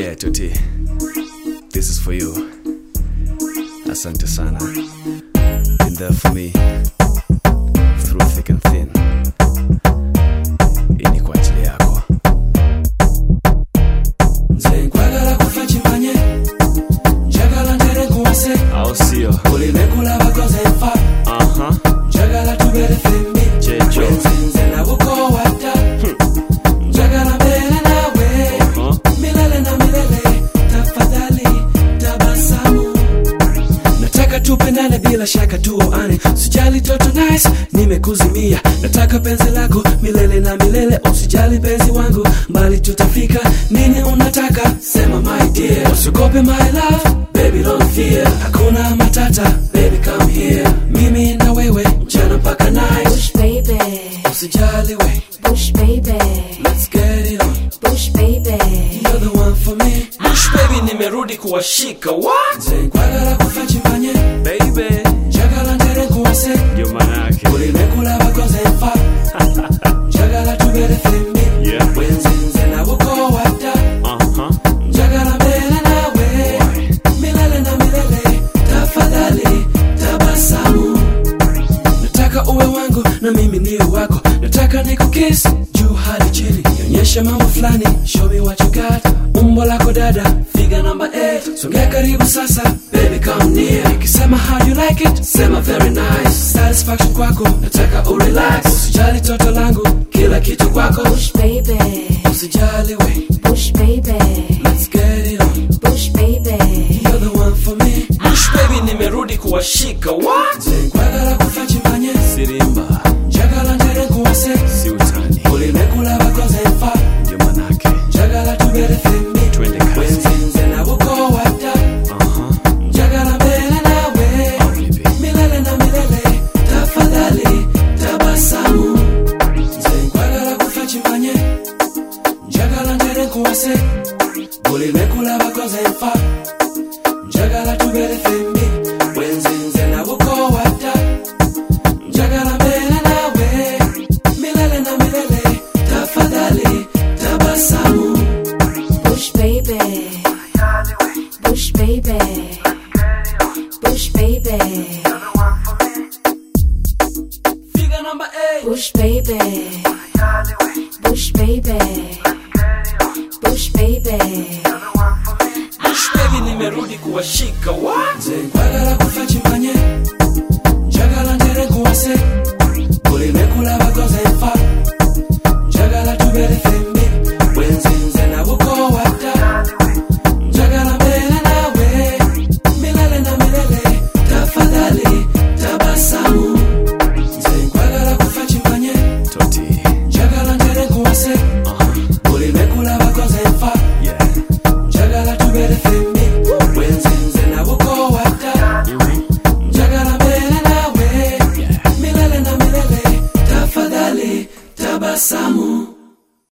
Yeah, Tuti. This is for you. Asante sana. Been there for me. Through thick and thin. Hii ni kwa ajili yako. nze nkwagala kufa kimanye njagala ntere nkuwase Au sio? oleme bakoze nfa Aha. njagala tubere fembi Checho. wenzenze nabukowadda njagala mbeere naawe Huh? milele na milele tafadhali tabasamu nataka tupendane bila shaka tuoane sijali toto nice nimekuzimia nataka penzi lako milele na milele usijali penzi wangu mbali tutafika nini unataka sema my dear usiogope my love baby don't fear hakuna matata baby come here mimi na wewe mchana mpaka night Bush baby, usijali we Bush baby, let's get it on Bush baby. You're the one for me Bush baby nimerudi kuwashika what nze nkwagala kufa kimanye Baby. njagala ntere nkuwase Ndio manake. ulimekula bakoze nfa njagala tubere fembi Yeah. wenzenze nabukowadda Aha. njagala mbeere naawe milele na milele tafadhali tabasamu nataka uwe wangu na mimi niwe wako nataka nikukis juu hadi chini nionyeshe mambo fulani show me what you got umbo lako dada figa namba 8 songea karibu sasa baby come near nikisema how you like it sema very nice satisfaction kwako nataka urelax usijali toto langu kila kitu kwako Bush baby, usijali we Bush baby, let's get it on Bush baby. You're the one for me Bush baby nimerudi kuwashika what nze nkwagala kufa kimanye Sirimba. njagala ntere nkuwase Si utani. ulimekula bakoze nfa Ndio manake. njagala tubere fembi Twende kazi. wenzenze nabukowadda Aha. njagala mbeere naawe Vipi? milele na milele tafadhali tabasamu nze nkwagala kufa kimanye njagala ntere nkuwase ulimekula bakoze nfa njagala tubere fembi wenzenze nabukowadda njagala mbeere naawe milele na milele tafadhali tabasamu Bush baby, Bush baby, Bush baby, figa namba 8 Bush baby, Bush baby, Bush baby. Bush baby nimerudi kuwashika what nze nkwagala kufa kimanye